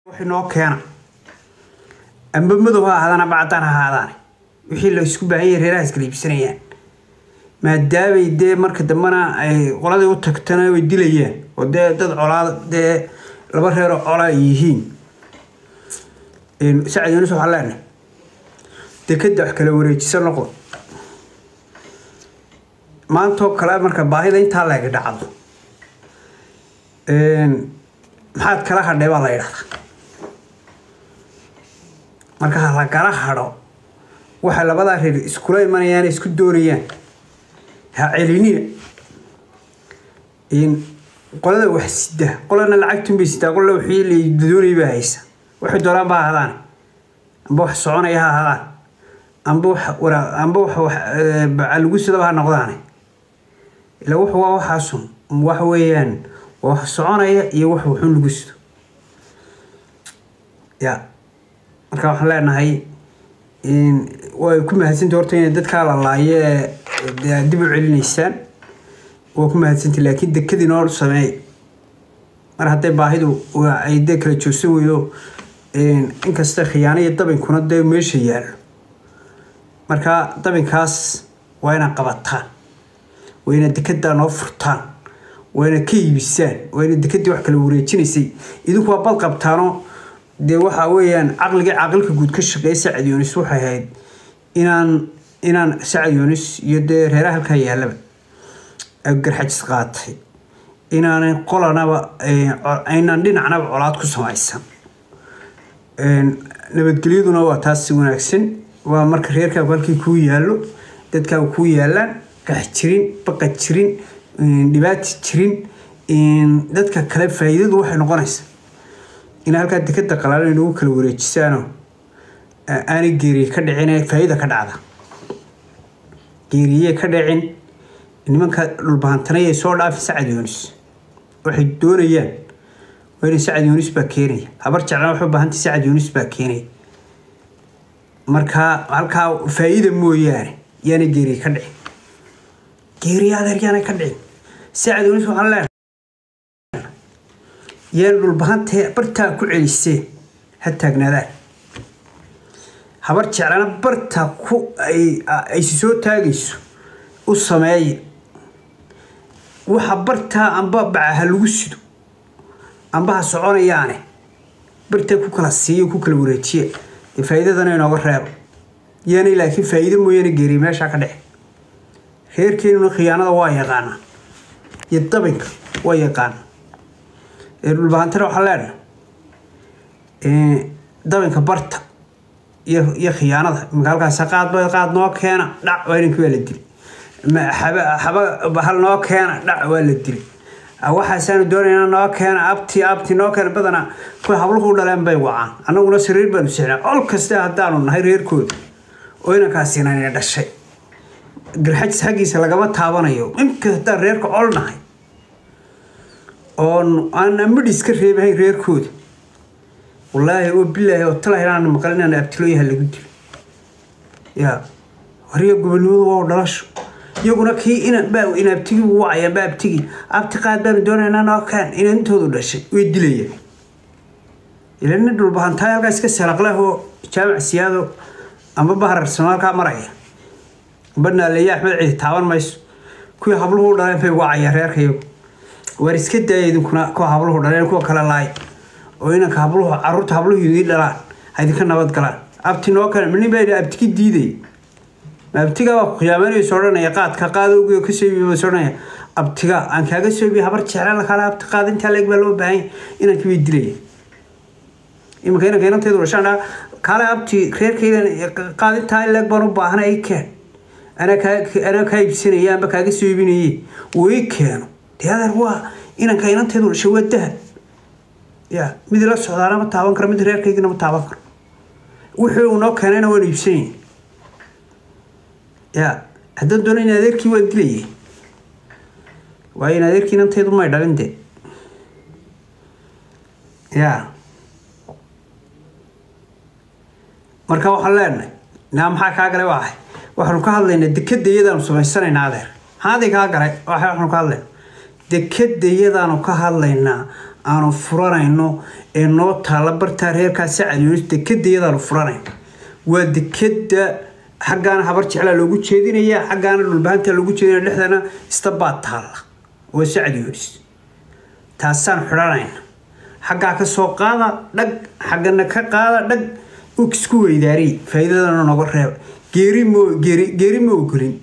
wixii noo keena amba madow ha ahaadaan amba caddaan ha ahaadaan wixii la isku baahan yahay reeraha iskala iibsanayaan maadaamay dee marka dambena ay qoladii u tagtana way dilayaan oo dee dad colaa dee laba reeroo colaa ay yihiin sacad yunis waxaan leenahay dekeda wax kala wareejisa noqdo maantoo kale marka baahida intaa laga dhacdo maxaad kala hadhay baa la yidhahdaa marka lagala hadho waxay labadaa reer iskula imanayaan isku doonayaan ha celinina qolada wax sida qolana lacagtunbay sidaa qolana wixii la doonayay baa haysa waxay doonaan ba ahaadaan amba wax soconaya ha ahaadaan amba wax waraa amba wax wax lagu sidaba ha noqdaane ila wuxu waa waxaasun wax weeyaan waa wax soconaya iyo wax wuxun lagu sido ya marka waxaan leenahay way ku mahadsantay horta inay dadkaa la laaye ee dib u celinaysaan waa ku mahadsantay laakiin dekadii noo sameey mar hadday baahidu ay dee kala joogsan weydo inkasta khiyaano iyo dabinkuna dee meesha yaallo marka dabinkaas waa inaad qabataan waa inaad dekedaa noo furtaan waa inaad ka iibisaan waa inaad dekadii wax kala wareejinaysay idinku waa bad qabtaano dee waxa weeyaan caqligii caqilka guud ka shaqeeya sacad yunis waxay ahayd inaan inaan sacad yunis iyo dee reeraha halkaa yaallaba garxajis qaatay inaanay qolanaba aynaan dhinacnaba colaad ku samaysan nabadgelyaduna waa taas si wanaagsan waa marka reerkaagu halkii kuu yaallo dadkaagu kuu yaallaan gax jirin baqa jirin dhibaati jirin dadka kale faa'iidadu waxay noqonaysaa in halkaa dekada qalaalan inagu kala wareejisaano aanay geeriye ka dhicin faa'iida ka dhacda geeriye ka dhicin nimanka dhulbahantanayay soo dhaafi sacad yunis waxay doonayaan waa inay sacad yunis baa keenaya habar jeclana waxay u baahantay sacad yunis baa keenaya marka halkaa faa'iida mooyaane yaanay geeriye ka dhicin geeriye adeer yaanay ka dhicin sacad yunis waxaan leenahay yaan dhulbahantee bartaa ku celiseen ha taagnaadaan habar jeclana bartaa ku aysi soo taagayso u sameeya waxa bartaa amba baca ha lagu sido amba ha soconayaane bartaa ku kala siiyo ku kala wareejiya dee faa'iidadana inooga reebo yaanay laakiin faa'iido mooyaane geeriya meeshaa ka dhexe reerkeenuna khiyaanada waa yaqaanaa iyo dabinka waa yaqaana dhulbahantana waxaan leenahay dabinka barta iyo iyo khiyaanada imika halkaas qaadba qaad noo keena dhac waa inankii waa la dilay xaba hal noo keena dhac waa la dilay waxaasaanu doonayna noo keena abti abti noo keena badanaa kuwa habluhu dhaleen bay wacaan annaguna sariir baanu sixnaa col kaste haddaanu nahay reerkooda oo inankaasina dhashay garxajis xaggiisa lagama taabanayo imka haddaan reerka col nahay oon aan amidhis ka reebahayn reerkooda wallaahi oo bilaahi oo talahi inaan maqal inaan abtilooyaha lagu dilo yaa horiya gobonimadu waa dhalasho iyaguna kii inan baa inaabtigii ugu wacayaan baa abtigii abti qaad baanu doonaynaa noo kaan inantoodu dhashay way dilayaan ilana dhulbahantaay halkaas ka salaqleh oo jaamac siyaado amba baharar somaalkaa maraya amba naaleeye axmed cidi taaban mayso kuwii habluhu u dhaleen bay wacayaan reerka iyagu waar iska daaya idinkuna kuwa habluhu dhaleen kuwa kale laay oo inanka habluhu caruurta habluhu idii dhalaan ha idinka nabad galaan abti noo kale minin baa abtigi diiday abtiga baa ku khiyaamanaysa odhanaya qaadka qaadowgi ka soo iibiy bas odhanaya abtiga aan kaaga soo iibiy habar jecla lakala abti qaad intaa leeg baa loo baahan inankii bay dilaya iminka inanka inanteedu dhashaan dhaa kaale abti reerkaydan qaad intaa leeg baan u baahanay ay keen anaa kaa iibsanaya amba kaaga soo iibinaye way keeno dee adeer waa inanka inanteedu dhashay waa dahab ya mid la socdaana ma taaban karo mid reerkaygina ma taaban karo wixii uu noo keenayna waan iibsanayay ya haddaan doona in adeerkii waan dilayay waayo in adeerkii inanteedu may dhalin dee ya marka waxaan leenahay naa maxaa kaa galay waa ahay waxaanu ka hadlaynaa dekeda iyadaanu samaysanaynaa adeer maxaa adii kaa galay waxaanu ka hadlaynaa dekeda iyadaanu ka hadlaynaa aanu furanayno ee noo taalla bartaa reerkaa sacad yunis dekeda iyadaanu furanayno waa dekeda xaggaana habar jeclaa loogu jeedinaya xaggaana dhulbahanta loogu jeedinaya dhexdana istabaa taalla waa sacad yunis taasaan xidhanayna xaggaa ka soo qaada dhag xaggana ka qaada dhag isku weydaariy faa'iidadana noga reeba geeri mo geeri geeri ma ogolin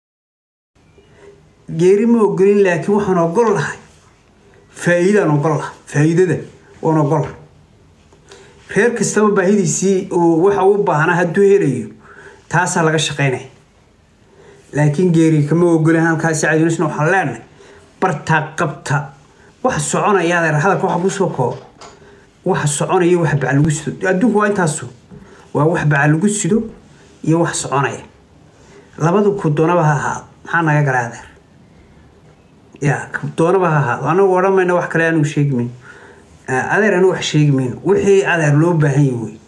geeri ma ogolin laakiin waxaan ogol lahay faa'iidaan ogol laha faa'iidada waan ogol lahay reer kastaba baahidiisii uu waxa u baahnaa hadduu helayo taasaa laga shaqaynaya laakiin geeri kama ogolin halkaasi cadinisna waxaan leenahay bartaa qabta waxa soconaya adeer hadalka waxa kusoo kooba waxa soconaya wax baca lagu sido adduunku waa intaasu waa wax baca lagu sido iyo wax soconaya labadu ku doonaba ha ahaado maxaa naga galay adeer ya doonaba ha ahaado anagu odhan mayno wax kale anigu sheegi mayno adeer anigu wax sheegi mayno wixii adeer loo baahan yahay wey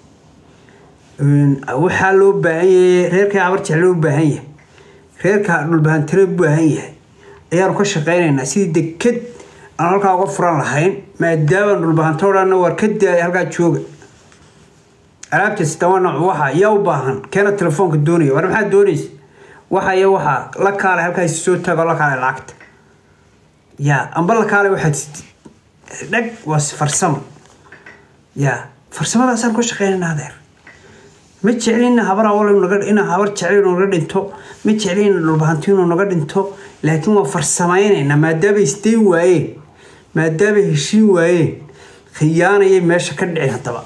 waxaa loo baahan yahay reerka abarjex loo baahan yahay reerka dhulbahantire u baahan yahay ayaanu ka shaqaynaynaa sidii deked aan halkaa uga furan lahayn maadaama dhulbahanto dhanna waar ka daaya halkaa jooga alaabtaas dawa nooc waxa yaa u baahan keena telefoonka doonaya war maxaa doonaysa waxa iyo waxa la kaalay halkaas soo tago la kaalay lacagta yaa amba la kaalay waxaad sidid dhag waa farsamo yaa farsamadaasaan ka shaqeynayna adeer ma jeclina habar awal ina habar jecel naga dhinto ma jeclina dhulbahanti inuu naga dhinto laakiin waa farsamaynaynaa maadaama isday waayeen maadaama heshiin waayeen khiyaanayay meesha ka dhicin haddaba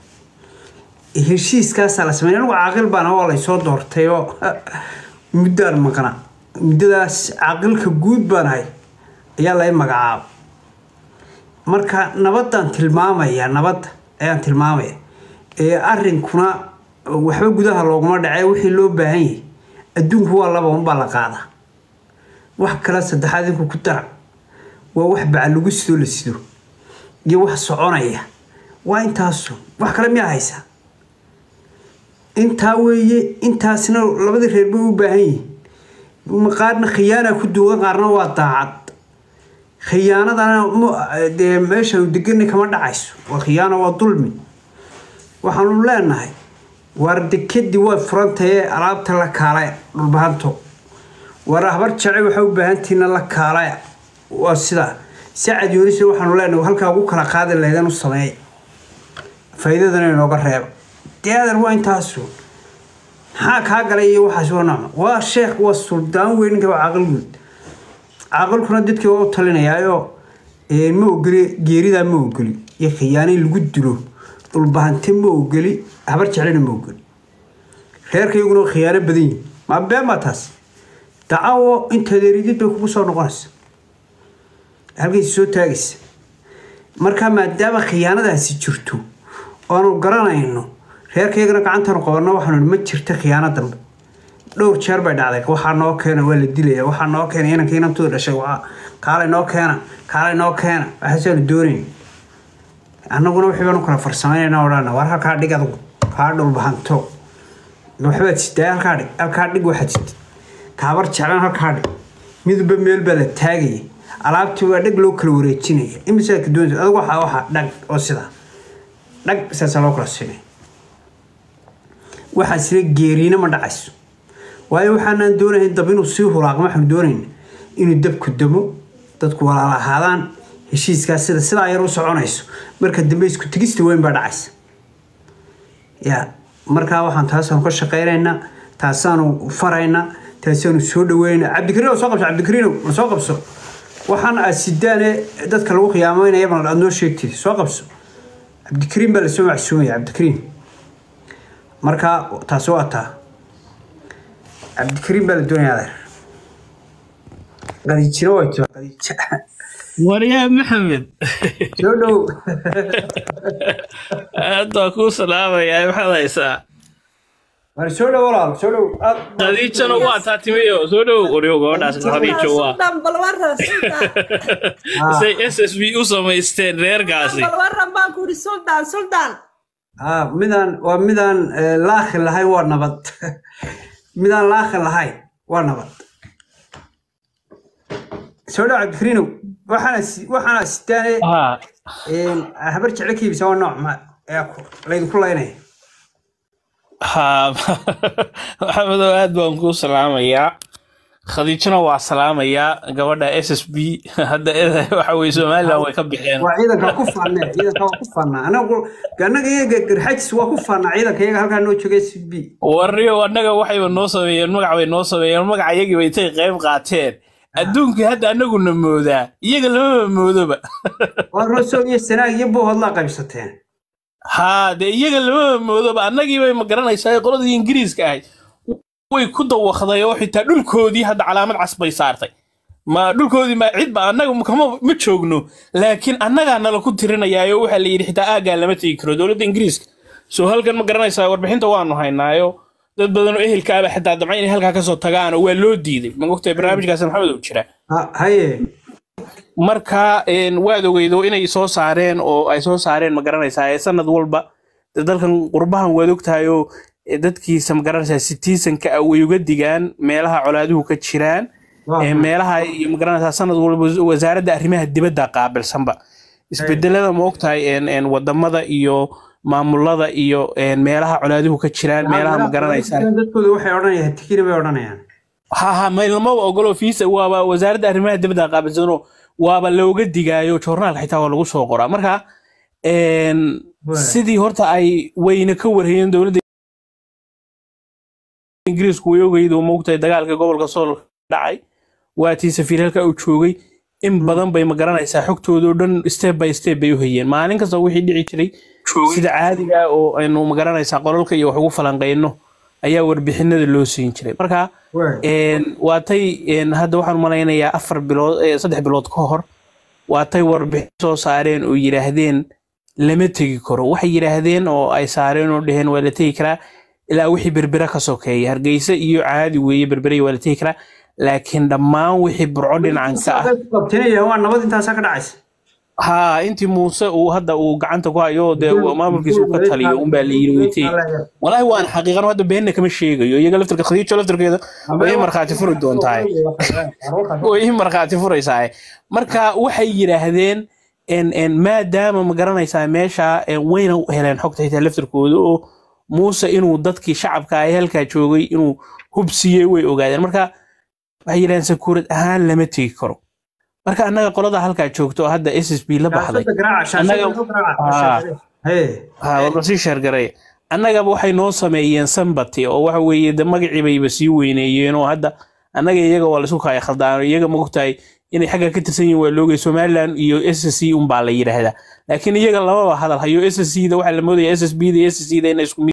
heshiiskaasaa la sameyn anigu caaqil baan waa laysoo doortay oo muddaan maqna muddadaas caaqilka guud baan ahay ayaa lay magacaaba marka nabadaan tilmaamaya nabadda ayaan tilmaamaya ee arrinkuna waxba gudaha looguma dhacay wixii loo baahan yahay adduunku waa laba unbaa la qaadaa wax kale saddexaad inku ku dara waa wax baca lagu sido la sido iyo wax soconaya waa intaasu wax kale miyaa haysaa intaa weeye intaasna labadii reer bay u baahan yihiin qaarna khiyaana ku duugan qaarna waa daacad khiyaanadana dee meeshaanu deganay kama dhacayso waa khiyaano waa dulmi waxaanu leenahay waar dekadii waa furantaye alaabta la kaalaya dhulbahanto war habar jace waxaa u baahantiina la kaalaya waa sidaa sacad yoonisna waxaanu leenahay halkaa ugu kala qaadi lahaydeen u sameeya faa'iidadana inooga reeba dee adeer waa intaasu maxaa kaa galay iyo waxaas waa nocma waa sheekh waa suldaan weyn ninka waa caaqil guud caaqilkuna dadkii waa u talinayaayo ma ogoli geeridaa ma ogoli iyo khiyaanay lagu dilo dhulbahante ma ogoli habar jeclina ma ogoli reerkayguna khiyaano badan yihin maa been baa taas dacawo intaad eridid bay kugu soo noqonaysa halkaysi soo taagaysa marka maadaama khiyaanadaasi jirto oanu garanayno reerkaygana gacantaanu qabanno waxaanu ma jirta khiyaano dambe dhowr jeer bay dhacday waxaa noo keena waa la dilaya waxaa noo keena inanka inantooda dhashay kaalay noo keena kaalay noo keena waxaasaanu doonayn annaguna wixii baanu kala farsameynayna odhana war halkaa dhig adugu kaa dhulbahanto waxbaad sidaa halkaa dhig halkaa dhig waxaad sitid kaabar jeclan halkaa dhig midba meel baa la taagaya alaabtii waa dhag loo kala wareejinaya imisaadka doonaysa adugu waxaa waxaa dhag oo sidaa dhag saasaa loo kala siinaya waxaa sila geeriina ma dhacayso waayo waxaanaan doonahayn dab inuu sii hulaaqmo waxaanu doonayna inuu dabku damo dadku walaala ahaadaan heshiiskaas sida sidaa yar u soconayso marka dambe isku tegista weyn baa dhacaysa ya markaa waxaan taasaanu ka shaqaynaynaa taasaanu faraynaa taasaanu soo dhaweynaa cabdikariin soo qabso cabdikariin ma soo qabso waxaan aad sidaane dadka lagu khiyaameynaya bal aad noo sheegtid soo qabso cabdikariin baa lasoo macsuumaya cabdikariin markaa taasi waa taa cabdikariin baa la doonaya adeer qadiijina way tua qadiija waryaa maxamed soo dhow aad baa kuu salaamayaa maxaad haysaa war soo dhow walaal soo dhow aad khadiijana waa taa timiyo soo dhow waryo gabadhaas khadiijo waa Sultan balwaran sultan say s s b u samaysteen reerkaasi balwaran baan ku yidhi sultan sultan ah midaan waa midaan eh, laakhi lahayn waa nabad midaan laakhi lahayn waa nabad soo dhow cabdikariinow waxaana si- waxaana sitaane ha habar jeclo ka iibisa waa nooc ma ee ku- laydinku laynaya ha maxamedow aad baan kuu salaamayaa khadiijana waa salaamayaa gabadha s s b hadda eda- waxa weye somaliland way ka bixeen waa ciidanka ku faanee ciidanka waa ku faanaa anagu annaga iyaga garxajis waa ku faanaa ciidanka iyaga halkaa noo jooga s b warriyo annaga waxayba noo sameeyeen magac bay noo sameeyeen magaca iyagiiba intay qayb qaateen adduunkii hadda annaguna moodaa iyaga lamaba moodoba waa rosoog iyo sanaag iyo boohodlaa qaybsateen haa dee iyaga lamaba moodoba annagii bay ma garanaysaa qoladii ingiriiska ahayd way ku dawaqday oo xitaa dhulkoodii hadda calaamad cas bay saartay ma dhulkoodii ma cidba annaga kama ma joogno laakiin annagaa nala ku tirinayaayo waxaa la yidhi xitaa aaggaa lama tegi karo dowladda ingiriiska soo halkan ma garanaysaa warbixinta waanu haynaayo dad badan oo ehelkaaba xitaa damca inay halkaa kasoo tagaan oo waa loo diiday ma ogtahay barnaamijkaas maxamed uu jira Ha- haye marka een, waad ogeydo inay soo saareen oo ay soo saareen ma garanaysaa ee sanad walba dee dalkan qurbahan waad ogtahay oo ee, dadkiisa ma garanaysaa sitiisanka ah way uga digaan meelaha colaaduhu ka jiraan Waa ee, meelaha iyo ma garanaysaa sanad walba wasaaradda arrimaha dibadda qaabilsanba isbedelada ma ogtahay een, een, wadamada iyo maamulada iyo een, meelaha colaaduhu ka jiraan meelaha ma garanaysaa dadkooda waxay odhanayaan tikina bay odhanayaan ha ha maylamaba ogolo fiisa waaba wasaaradda arrimaha dibadda qaabilsano waaba looga digaayo joornaalka xitaa waa lagu soo qoraa marka een, Waay. sidii horta ay wayna ka warhayeen dowladda ingiriisku way ogeyd oo moogtahay dagaalka gobolka sool dhacay waatii safiir halka uu joogay in badan bay ma garanaysaa xogtooda oo dhan step by step bay u hayeen maalin kasta wixii dhici jiray sida caadiga ah oo aynu ma garanaysaa qolalka iyo wax ugu falanqeyno ayaa warbixinada loo siin jiray marka Waay. een, waatay een, hadda waxaan malaynayaa afar bilood eh, saddex bilood ka hor waatay warbixin soo saareen oo yidhaahdeen lama tegi karo waxay yidhaahdeen oo ay saareen oo dheheen waa la tegi karaa ilaa wixii berbera ka sokeeya hargeysa iyo caadi weeye berbera waa la tegi karaa laakiin dhammaan wixii burco dhinacan ka ah qabtinaya waa nabad intaasaa ka dhacaysa haa intii muuse uu hadda uu gacanta ku hayo dee maamulkiisa uu ka taliyo unbaa la yiri weytay walaahi waan xaqiiqan hadda beenna kama sheegayo iyaga laftirka khadiijo laftirkeeda way markhaati furi doontaa way ii markhaati furaysaa marka waxay yidhaahdeen en- en maadaama ma garanaysaa meesha en, wayna heleen xogta xitaa laftirkooda oo muuse inuu dadkii shacabka ay halkaa joogay inuu hubsiiyey way ogaadeen marka waxay yidhahdeen sakuurad ahaan lama tegi karo marka annaga qolada halkaa joogto oo hadda s s b la baxday ha warba sii sheergaray annagaba waxay noo sameeyeen sambati oo waxa weeye de magacii bayba sii weyneeyeen oo hadda annaga iyaga waa laisku kaya khaldaan iyaga maogtahay inay xagga ka tirsan yihiin waa loogay somaliland iyo s s c unbaa la yidhaahdaa laakiin iyaga lamaba hadal hayo s s c da waxaa la moodaya s s b da s s c da inay isku mid